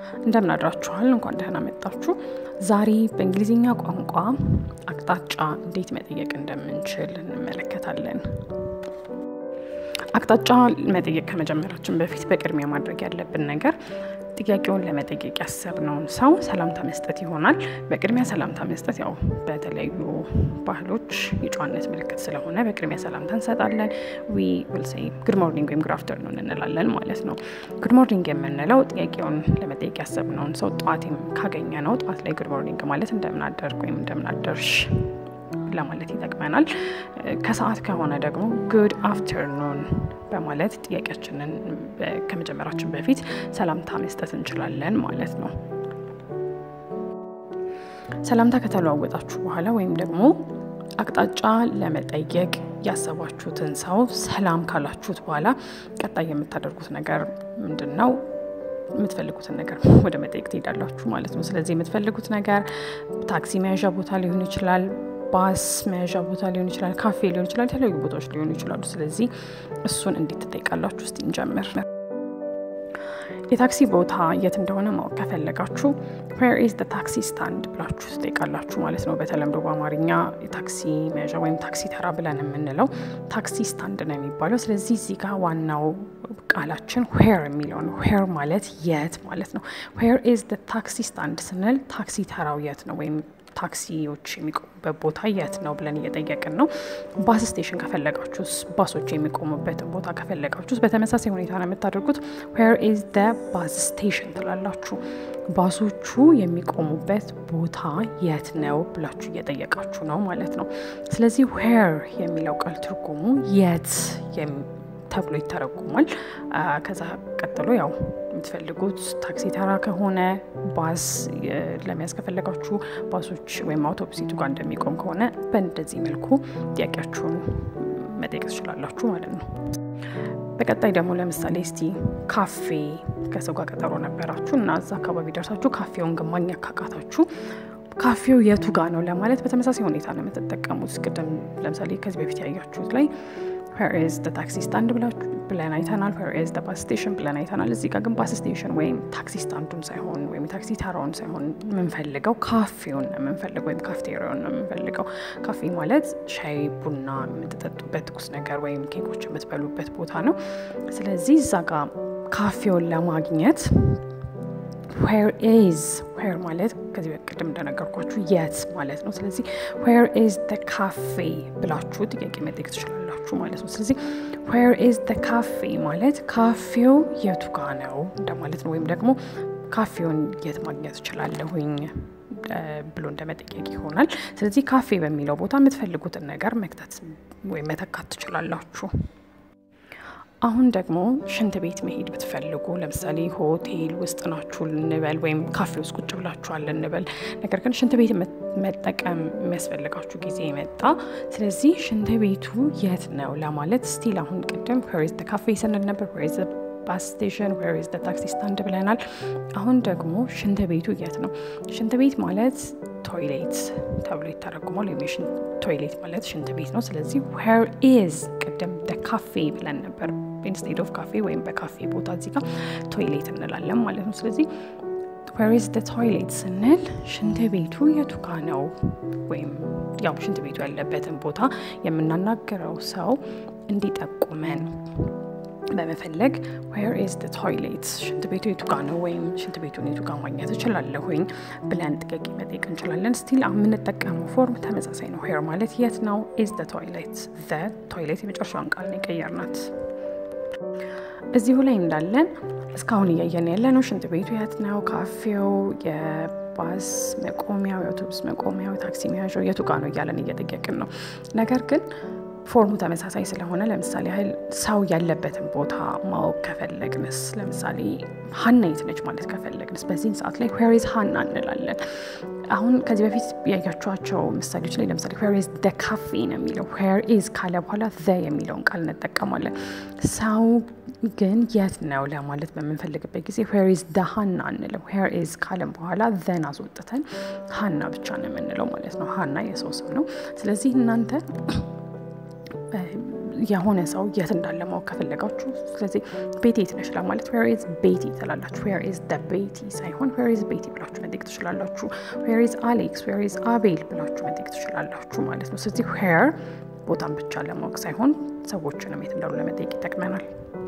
እንደምን አድራችኋል? እንኳን ደህና መጣችሁ። ዛሬ በእንግሊዝኛ ቋንቋ አቅጣጫ እንዴት መጠየቅ እንደምንችል እንመለከታለን። አቅጣጫ መጠየቅ ከመጀመራችን በፊት በቅድሚያ ማድረግ ያለብን ነገር ጥያቄውን ለመጠየቅ ያሰብነውን ሰው ሰላምታ መስጠት ይሆናል። በቅድሚያ ሰላምታ መስጠት ያው በተለያዩ ባህሎች የጨዋነት ምልክት ስለሆነ በቅድሚያ ሰላምታ እንሰጣለን። ዊ ዊል ሴይ ጉድ ሞርኒንግ ወይም ጉድ አፍተርኑን እንላለን ማለት ነው። ጉድ ሞርኒንግ የምንለው ጥያቄውን ለመጠየቅ ያሰብነውን ሰው ጠዋት ካገኘ ነው። ጠዋት ላይ ጉድ ሞርኒንግ ማለት እንደምን አደርግ ወይም እንደምን አደርሽ ለማለት ይጠቅመናል። ከሰዓት ከሆነ ደግሞ ጉድ አፍተርኑን በማለት ጥያቄያችንን ከመጀመራችን በፊት ሰላምታ መስጠት እንችላለን ማለት ነው። ሰላምታ ከተለዋወጣችሁ በኋላ ወይም ደግሞ አቅጣጫ ለመጠየቅ ያሰባችሁትን ሰው ሰላም ካላችሁት በኋላ ቀጣይ የምታደርጉት ነገር ምንድን ነው? የምትፈልጉትን ነገር ወደ መጠየቅ ትሄዳላችሁ ማለት ነው። ስለዚህ የምትፈልጉት ነገር ታክሲ መያዣ ቦታ ሊሆን ይችላል ባስ መያዣ ቦታ ሊሆን ይችላል፣ ካፌ ሊሆን ይችላል፣ የተለያዩ ቦታዎች ሊሆኑ ይችላሉ። ስለዚህ እሱን እንዴት ትጠይቃላችሁ? እስቲ እንጀምር። የታክሲ ቦታ የት እንደሆነ ማወቅ ከፈለጋችሁ ዌር ኢዝ ታክሲ ስታንድ ብላችሁ ትጠይቃላችሁ ማለት ነው። በተለምዶ በአማርኛ የታክሲ መያዣ ወይም ታክሲ ተራ ብለን የምንለው ታክሲ ስታንድ ነው የሚባለው። ስለዚህ እዚህ ጋር ዋናው ቃላችን ዌር የሚለው ነው። ዌር ማለት የት ማለት ነው። ዌር ኢዝ ታክሲ ስታንድ ስንል ታክሲ ተራው የት ነው ወይም ታክሲዎች የሚቆሙበት ቦታ የት ነው ብለን እየጠየቅን ነው። ባስ ስቴሽን ከፈለጋችሁስ ባሶች የሚቆሙበትን ቦታ ከፈለጋችሁስ በተመሳሳይ ሁኔታ ነው የምታደርጉት። ዌር ኢዝ ደ ባስ ስቴሽን ትላላችሁ። ባሶቹ የሚቆሙበት ቦታ የት ነው ብላችሁ እየጠየቃችሁ ነው ማለት ነው። ስለዚህ ዌር የሚለው ቃል ትርጉሙ የት ተብሎ ይተረጉማል። ከዛ ቀጥሎ ያው የምትፈልጉት ታክሲ ተራ ከሆነ ባስ ለመያዝ ከፈለጋችሁ ባሶች ወይም አውቶቡሲቱ ጋር እንደሚቆም ከሆነ በእንደዚህ መልኩ ጥያቄያችሁን መጠየቅ ትችላላችሁ ማለት ነው። በቀጣይ ደግሞ ለምሳሌ እስቲ ካፌ ከሰው ጋር ቀጠሮ ነበራችሁ እና እዛ አካባቢ ደርሳችሁ ካፌውን ግን ማግኘት ካቃታችሁ ካፌው የቱ ጋር ነው ለማለት በተመሳሳይ ሁኔታ ነው የምትጠቀሙት። ቅድም ለምሳሌ ከዚህ በፊት ያያችሁት ላይ ዌር ኢዝ ታክሲ ስታንድ ብለን አይተናል። ዌር ኢዝ ባስ ስቴሽን ብለን አይተናል። እዚህ ጋር ግን ባስ ስቴሽን ወይም ታክሲ ስታንዱን ሳይሆን ወይም ታክሲ ተራውን ሳይሆን የምንፈልገው ካፌውን ነው የምንፈልገው ወይም ካፍቴሪያውን ነው የምንፈልገው። ካፌ ማለት ሻይ ቡና የምትጠጡበት ትኩስ ነገር ወይም ኬኮች የምትበሉበት ቦታ ነው። ስለዚህ እዛ ጋር ካፌውን ለማግኘት ዌር ኢዝ ዌር ማለት ከዚህ በቅድም እንደነገርኳችሁ የት ማለት ነው። ስለዚህ ዌር ኢዝ ካፌ ብላችሁ ጥያቄ መጠየቅ ትችላላችሁ ማለት ነው። ስለዚህ ዌር ኢዝ ካፌ ማለት ካፌው የቱ ጋ ነው እንደማለት ነው። ወይም ደግሞ ካፌውን የት ማግኘት እችላለሁኝ ብሎ እንደመጠየቅ ይሆናል። ስለዚህ ካፌ በሚለው ቦታ የምትፈልጉትን ነገር መክተት ወይም መተካት ትችላላችሁ። አሁን ደግሞ ሽንት ቤት መሄድ ብትፈልጉ ለምሳሌ ሆቴል ውስጥ ናችሁ እንበል፣ ወይም ካፌ ውስጥ ቁጭ ብላችኋል እንበል። ነገር ግን ሽንት ቤት መጠቀም የሚያስፈልጋችሁ ጊዜ መጣ። ስለዚህ ሽንት ቤቱ የት ነው ለማለት ስቲል አሁን ቅድም ዌር ኢዝ ካፌ ስንል ነበር፣ ዌር ኢዝ ባስ ስቴሽን፣ ዌር ኢዝ ታክሲ ስታንድ ብለናል። አሁን ደግሞ ሽንት ቤቱ የት ነው? ሽንት ቤት ማለት ቶይሌት ተብሎ ይተረጉማል። ወይም ቶይሌት ማለት ሽንት ቤት ነው። ስለዚህ ዌር ኢዝ ቅድም ካፌ ብለን ነበር ኢንስቴድ ኦፍ ካፌ ወይም በካፌ ቦታ እዚህ ጋር ቶይሌት እንላለን ማለት ነው። ስለዚህ ዌር ኢዝ ቶይሌት ስንል ሽንት ቤቱ የቱ ጋ ነው ወይም ያው ሽንት ቤቱ ያለበትን ቦታ የምናናገረው ሰው እንዲጠቁመን በመፈለግ ዌር ኢዝ ቶይሌት ሽንት ቤቱ የቱ ጋ ነው ወይም ሽንት ቤቱን የቱ ጋ ማግኘት እችላለሁኝ ብለን ጥያቄ መጠየቅ እንችላለን። ስቲል የምንጠቀመው ፎርም ተመሳሳይ ነው። ዌር ማለት የት ነው፣ ኢዝ ቶይሌት ቶይሌት የመጨረሻውን ቃል ነው የቀየርናት። እዚሁ ላይ እንዳለን እስካሁን እያየን ያለ ነው ሽንት ቤቱ የት ነው፣ ካፌው፣ የባስ መቆሚያው፣ የአውቶቡስ መቆሚያው፣ ታክሲ መያዣው የቱ ጋ ነው እያለን እየጠየቅን ነው። ነገር ግን ፎርሙ ተመሳሳይ ስለሆነ ለምሳሌ ያህል ሰው ያለበትን ቦታ ማወቅ ከፈለግንስ ለምሳሌ ሀና የት ነች ማለት ከፈለግንስ በዚህን ሰዓት ላይ ዌር ኢዝ ሀና እንላለን። አሁን ከዚህ በፊት ያያችኋቸው ምሳሌዎች ላይ ለምሳሌ ዌር ኢዝ ደ ካፌ ነው የሚለው ዌር ኢዝ ካለ በኋላ ዘ የሚለውን ቃል እንጠቀማለን። ሰው ግን የት ነው ለማለት በምንፈልግበት ጊዜ ዌር ኢዝ ደ ሀና አንልም። ዌር ኢዝ ካለም በኋላ ዘን አስወጥተን ሀና ብቻ ነው የምንለው ማለት ነው። ሀና የሰው ስም ነው። ስለዚህ እናንተ የሆነ ሰው የት እንዳለ ማወቅ ከፈለጋችሁ፣ ስለዚህ ቤቲ የት ነሽ ለማለት ዌር ኢዝ ቤቲ ትላላችሁ። ዌር ኢዝ ደ ቤቲ ሳይሆን ዌር ኢዝ ቤቲ ብላችሁ መጠየቅ ትችላላችሁ። ዌር ኢዝ አሌክስ፣ ዌር ኢዝ አቤል ብላችሁ መጠየቅ ትችላላችሁ ማለት ነው። ስለዚህ ዌር ቦታን ብቻ ለማወቅ ሳይሆን ሰዎችንም የት እንዳሉ ለመጠየቅ ይጠቅመናል።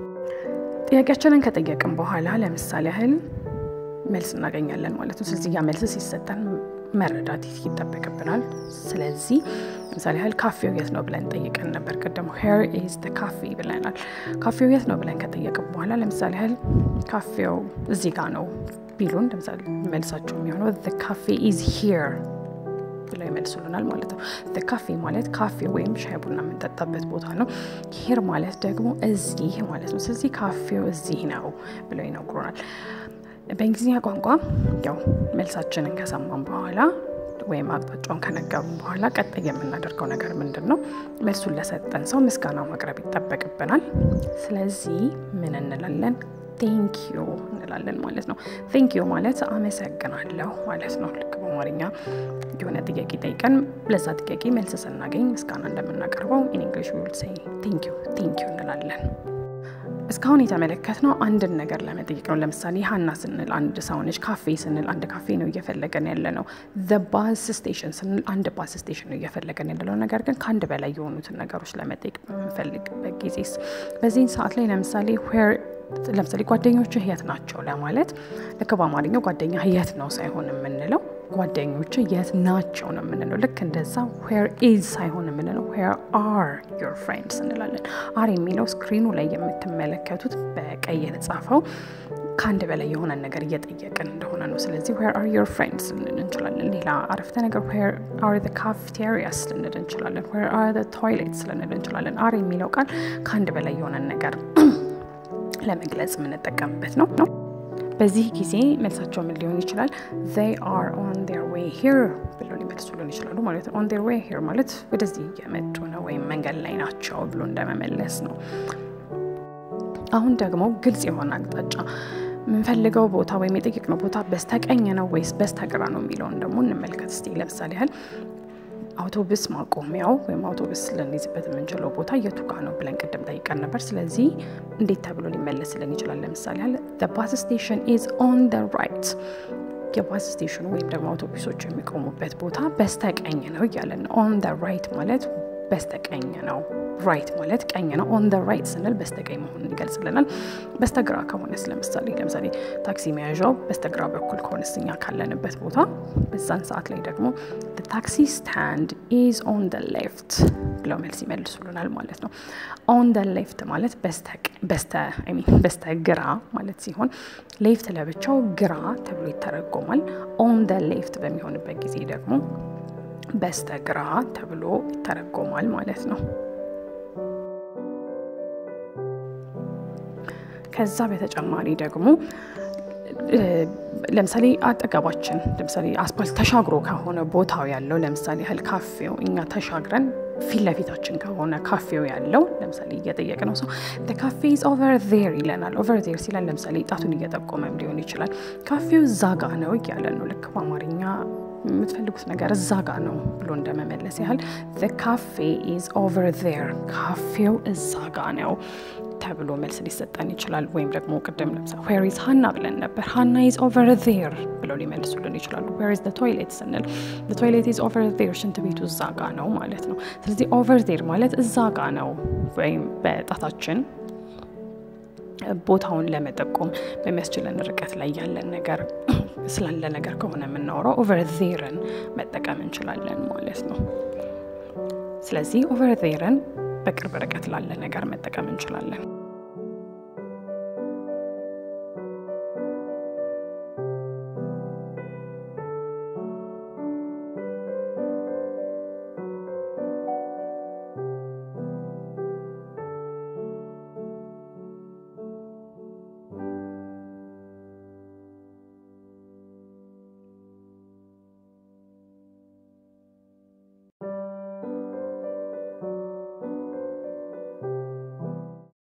ጥያቄያችንን ከጠየቅን በኋላ ለምሳሌ ያህል መልስ እናገኛለን ማለት ነው። ስለዚህ ያ መልስ ሲሰጠን መረዳት ይጠበቅብናል። ስለዚህ ለምሳሌ ያህል ካፌው የት ነው ብለን ጠይቀን ነበር ቅድም። ሄር ኢዝ ደ ካፌ ብለናል። ካፌው የት ነው ብለን ከጠየቅን በኋላ ለምሳሌ ያህል ካፌው እዚህ ጋ ነው ቢሉን ለምሳሌ መልሳቸው የሚሆነው ካፌ ኢዝ ሂር ብለው ይመልሱልናል ማለት ነው። ካፌ ማለት ካፌ ወይም ሻይ ቡና የምንጠጣበት ቦታ ነው። ሂር ማለት ደግሞ እዚህ ማለት ነው። ስለዚህ ካፌው እዚህ ነው ብለው ይነግሩናል። በእንግሊዝኛ ቋንቋ ያው መልሳችንን ከሰማን በኋላ ወይም አቅጣጫውን ከነገሩን በኋላ ቀጣይ የምናደርገው ነገር ምንድን ነው? መልሱን ለሰጠን ሰው ምስጋና ማቅረብ ይጠበቅብናል። ስለዚህ ምን እንላለን? ቴንኪዩ እንላለን ማለት ነው። ቴንኪዩ ማለት አመሰግናለሁ ማለት ነው። ልክ በአማርኛ የሆነ ጥያቄ ጠይቀን ለዛ ጥያቄ መልስ ስናገኝ ምስጋና እንደምናቀርበው ኢን እንግሊሽ ዊል ሴይ ቴንኪዩ ቴንኪዩ እንላለን። እስካሁን የተመለከትነው አንድን ነገር ለመጠየቅ ነው። ለምሳሌ ሀና ስንል አንድ ሰው ነች። ካፌ ስንል አንድ ካፌ ነው እየፈለገን ያለ ነው። ባስ ስቴሽን ስንል አንድ ባስ ስቴሽን ነው እየፈለገን ያለ ነው። ነገር ግን ከአንድ በላይ የሆኑትን ነገሮች ለመጠየቅ በምንፈልግበት ጊዜስ በዚህን ሰዓት ላይ ለምሳሌ ዌር ለምሳሌ ጓደኞችህ የት ናቸው ለማለት ልክ በአማርኛው ጓደኛ የት ነው ሳይሆን የምንለው ጓደኞች የት ናቸው ነው የምንለው። ልክ እንደዛ ዌር ኢዝ ሳይሆን የምንለው ዌር አር ዮር ፍሬንድስ እንላለን። አር የሚለው ስክሪኑ ላይ የምትመለከቱት በቀይ የተጻፈው ከአንድ በላይ የሆነ ነገር እየጠየቅን እንደሆነ ነው። ስለዚህ ዌር አር ዮር ፍሬንድስ ልንል እንችላለን። ሌላ አረፍተ ነገር ዌር አር ዘ ካፍቴሪያስ ልንል እንችላለን። ዌር አር ዘ ቶይሌትስ ልንል እንችላለን። አር የሚለው ቃል ከአንድ በላይ የሆነ ነገር ለመግለጽ የምንጠቀምበት ነው ነው በዚህ ጊዜ መልሳቸው ምን ሊሆን ይችላል? they are on their way here ብለው ሊመልሱልን ይችላሉ ማለት ነው። on their way here ማለት ወደዚህ እየመጡ ነው ወይም መንገድ ላይ ናቸው ብሎ እንደመመለስ ነው። አሁን ደግሞ ግልጽ የሆነ አቅጣጫ የምንፈልገው ቦታ ወይም የጠየቅነው ቦታ በስተቀኝ ነው ወይስ በስተግራ ነው የሚለውን ደግሞ እንመልከት እስቲ። ለምሳሌ ያህል አውቶቡስ ማቆሚያው ወይም አውቶቡስ ልንይዝበት የምንችለው ቦታ የቱ ጋ ነው ብለን ቅድም ጠይቀን ነበር። ስለዚህ እንዴት ተብሎ ሊመለስልን ይችላል? ለምሳሌ ያህል ባስ ስቴሽን ኢዝ ኦን ደ ራይት የባስ ስቴሽኑ ወይም ደግሞ አውቶቡሶች የሚቆሙበት ቦታ በስተቀኝ ነው እያለን ነው። ኦን ደ ራይት ማለት በስተቀኝ ነው። ራይት ማለት ቀኝ ነው። ኦን ደ ራይት ስንል በስተቀኝ መሆኑን ይገልጽልናል። በስተግራ ከሆነስ ለምሳሌ ለምሳሌ ታክሲ መያዣው በስተግራ በኩል ከሆነስ እኛ ካለንበት ቦታ በዛን ሰዓት ላይ ደግሞ ታክሲ ስታንድ ኢዝ ኦን ደ ሌፍት ብለው መልስ ይመልሱልናል ማለት ነው። ኦን ደ ሌፍት ማለት በስተግራ ማለት ሲሆን ሌፍት ለብቻው ግራ ተብሎ ይተረጎማል። ኦን ደ ሌፍት በሚሆንበት ጊዜ ደግሞ በስተግራ ተብሎ ይተረጎማል ማለት ነው። ከዛ በተጨማሪ ደግሞ ለምሳሌ አጠገባችን ለምሳሌ አስፓልት ተሻግሮ ከሆነ ቦታው ያለው ለምሳሌ ያህል ካፌው እኛ ተሻግረን ፊት ለፊታችን ከሆነ ካፌው ያለው ለምሳሌ እየጠየቅ ነው ሰው ካፌ ኢዝ ኦቨር ዜር ይለናል። ኦቨር ዜር ሲለን ለምሳሌ ጣቱን እየጠቆመም ሊሆን ይችላል። ካፌው እዛ ጋ ነው እያለን ነው። ልክ በአማርኛ የምትፈልጉት ነገር እዛ ጋ ነው ብሎ እንደመመለስ ያህል ካፌ ኢዝ ኦቨር ዜር፣ ካፌው እዛ ጋ ነው ተብሎ መልስ ሊሰጠን ይችላል። ወይም ደግሞ ቅድም ለምሳሌ ዌር ኢዝ ሀና ብለን ነበር። ሀና ኢዝ ኦቨር ዜር ብለው ሊመልሱልን ይችላሉ። ዌር ኢዝ ቶይሌት ስንል ቶይሌት ኢዝ ኦቨር ዜር፣ ሽንት ቤቱ እዛ ጋ ነው ማለት ነው። ስለዚህ ኦቨር ዜር ማለት እዛ ጋ ነው ወይም በጣታችን ቦታውን ለመጠቆም በሚያስችለን ርቀት ላይ ያለን ነገር ስላለ ነገር ከሆነ የምናወራው ኦቨር ዜርን መጠቀም እንችላለን ማለት ነው። ስለዚህ ኦቨር ዜርን በቅርብ ርቀት ላለ ነገር መጠቀም እንችላለን።